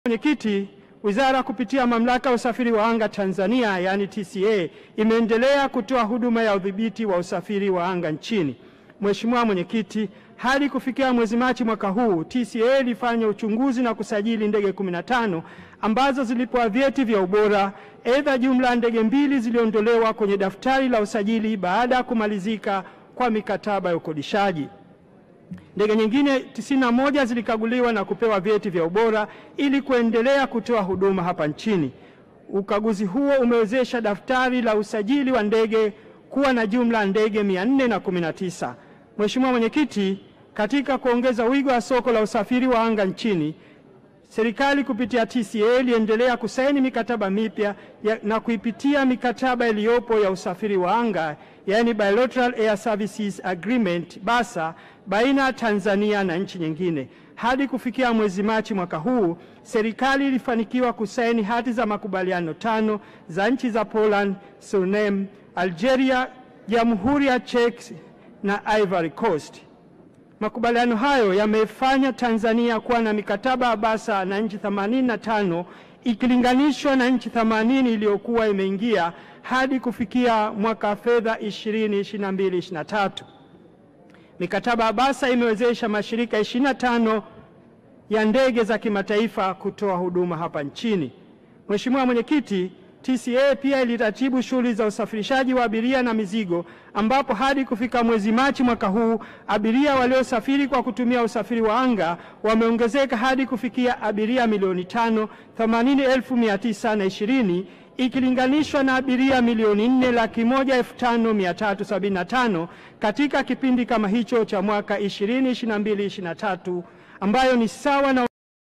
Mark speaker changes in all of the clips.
Speaker 1: Mwenyekiti, wizara kupitia mamlaka ya usafiri wa anga Tanzania yaani TCA imeendelea kutoa huduma ya udhibiti wa usafiri wa anga nchini. Mheshimiwa Mwenyekiti, hadi kufikia mwezi Machi mwaka huu TCA ilifanya uchunguzi na kusajili ndege 15 ambazo zilipewa vyeti vya ubora. Aidha, jumla ya ndege mbili ziliondolewa kwenye daftari la usajili baada ya kumalizika kwa mikataba ya ukodishaji. Ndege nyingine 91 zilikaguliwa na kupewa vyeti vya ubora ili kuendelea kutoa huduma hapa nchini. Ukaguzi huo umewezesha daftari la usajili wa ndege kuwa na jumla ya ndege 419. Mheshimiwa Mwenyekiti, katika kuongeza wigo wa soko la usafiri wa anga nchini, serikali kupitia TCA iliendelea kusaini mikataba mipya na kuipitia mikataba iliyopo ya usafiri wa anga yaani Bilateral Air Services Agreement BASA baina ya Tanzania na nchi nyingine. Hadi kufikia mwezi Machi mwaka huu, serikali ilifanikiwa kusaini hati za makubaliano tano za nchi za Poland, Suriname, Algeria, Jamhuri ya Czech na Ivory Coast. Makubaliano hayo yamefanya Tanzania kuwa na mikataba ya BASA na nchi 85 ikilinganishwa na nchi 80 iliyokuwa imeingia hadi kufikia mwaka wa fedha 2022/2023. Mikataba ya BASA imewezesha mashirika 25 ya ndege za kimataifa kutoa huduma hapa nchini. Mheshimiwa Mwenyekiti, TCA pia iliratibu shughuli za usafirishaji wa abiria na mizigo ambapo hadi kufika mwezi Machi mwaka huu abiria waliosafiri kwa kutumia usafiri wa anga wameongezeka hadi kufikia abiria milioni tano themanini elfu mia tisa na ishirini ikilinganishwa na abiria milioni nne laki moja elfu tano mia tatu sabini na tano katika kipindi kama hicho cha mwaka 2022 23 ambayo ni sawa na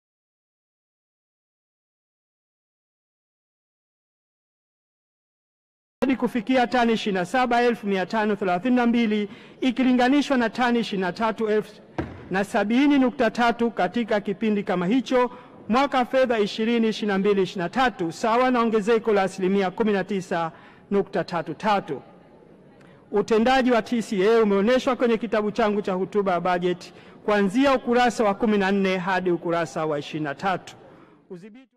Speaker 1: hadi kufikia tani 27,532 ikilinganishwa na tani 23,070.3 katika kipindi kama hicho mwaka wa fedha 2022/2023 sawa na ongezeko la asilimia 19.33. Utendaji wa TCA umeonyeshwa kwenye kitabu changu cha hotuba ya bajeti kuanzia ukurasa wa 14 hadi ukurasa wa 23. Udhibiti